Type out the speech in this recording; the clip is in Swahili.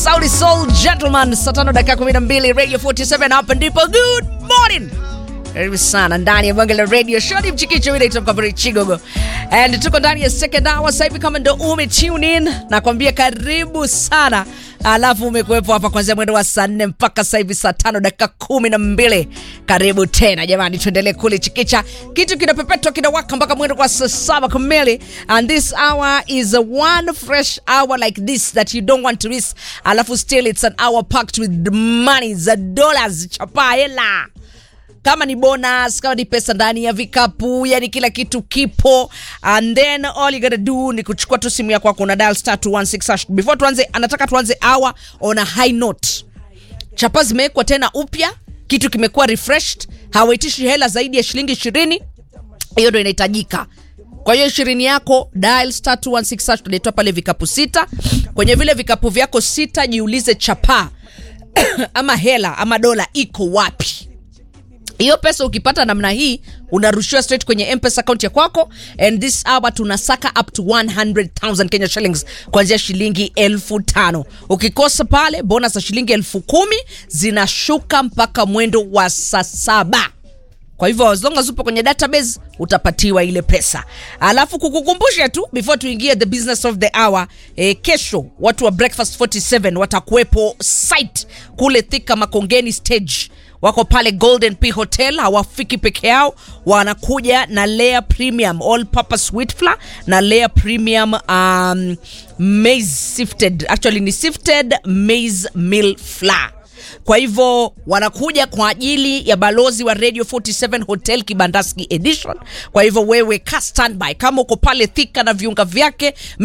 Saudi Soul Gentleman, saa tano dakika 12 Radio 47 hapa ndipo. Good morning. Karibu sana ndani ya bonge la radio show ni mchikicho ile itoka Kaburi Chigogo. And tuko ndani ya second hour sasa hivi kama ndo ume tune in nakwambia karibu sana. Alafu umekuwepo hapa kuanzia mwendo wa saa nne mpaka sasa hivi saa tano dakika kumi na mbili. Karibu tena jamani, tuendelee kule chikicha. Kitu kinapepetwa kinawaka mpaka mwendo wa saa saba kamili. And this hour is a one fresh hour like this that you don't want to miss. Alafu still it's an hour packed with money za dollars chapa hela kama ni bonus kama ni pesa ndani ya vikapu yani kila kitu kipo and then all you gotta do ni kuchukua tu simu yako una dial star 216 hash before tuanze anataka tuanze hour on a high note chapa zimewekwa tena upya kitu kimekuwa refreshed hawaitishi hela zaidi ya shilingi ishirini hiyo ndo inahitajika kwa hiyo ishirini yako dial star 216 hash tunaitoa pale vikapu sita kwenye vile vikapu vyako sita jiulize chapa ama hela ama dola iko wapi hiyo pesa ukipata namna hii unarushiwa straight kwenye mpesa account ya kwako and this hour tunasaka up to 100000 kenya shillings kuanzia shilingi elfu tano ukikosa pale bonus za shilingi elfu kumi zinashuka mpaka mwendo wa saa saba kwa hivyo as long as upo kwenye database utapatiwa ile pesa alafu kukukumbusha tu before tuingie the business of the hour eh, kesho watu wa breakfast 47 watakuwepo site kule thika makongeni stage wako pale golden p hotel hawafiki peke yao wanakuja na layer premium all purpose wheat flour na layer premium um, maize sifted actually ni sifted maize meal flour kwa hivyo wanakuja kwa ajili ya balozi wa radio 47 hotel kibandaski edition kwa hivyo wewe ka standby kama uko pale thika na viunga vyake